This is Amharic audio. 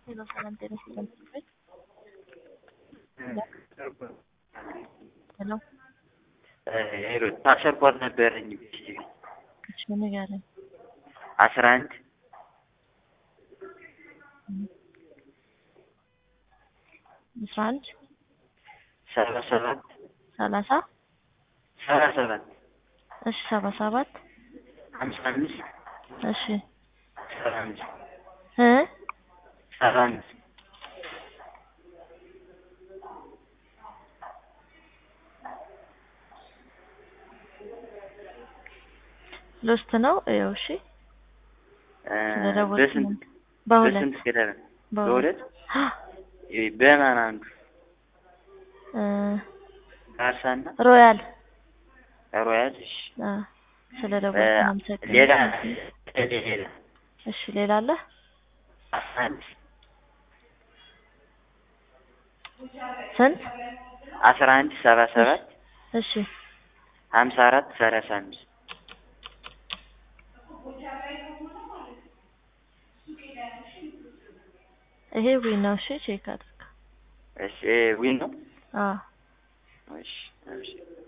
ሄሎ ሰላም ጤና ይስጥልኝ። ሄሎ ሄሎ ፓስፖርት ነበረኝ እሺ ንገረኝ። አስራ አንድ አስራ አንድ ሰባ ሰባት ሰላሳ ሰባ ሰባት እሺ ሰባ ሰባት ሀምሳ አምስት እሺ ሰባ አምስት እ ሰባ አምስት ሎስት ነው ያው እሺ ስለደወልኩ ነው። በስንት በሁለት በስንት ገደለ በሁለት በሁለት በማን አንዱ እ ባርሳና ሮያል ሮያል እሺ አ ስለደወልኩ ነው የምሰጥህ። ሌላ ሌላ እሺ ሌላ አለ? አስራ አንድ ስንት? አስራ አንድ ሰባ ሰባት እሺ ሀምሳ አራት ሰላሳ አምስት ይሄ ዊን ነው። እሺ ቼክ አድርግ። እሺ ዊን ነው አዎ እሺ እሺ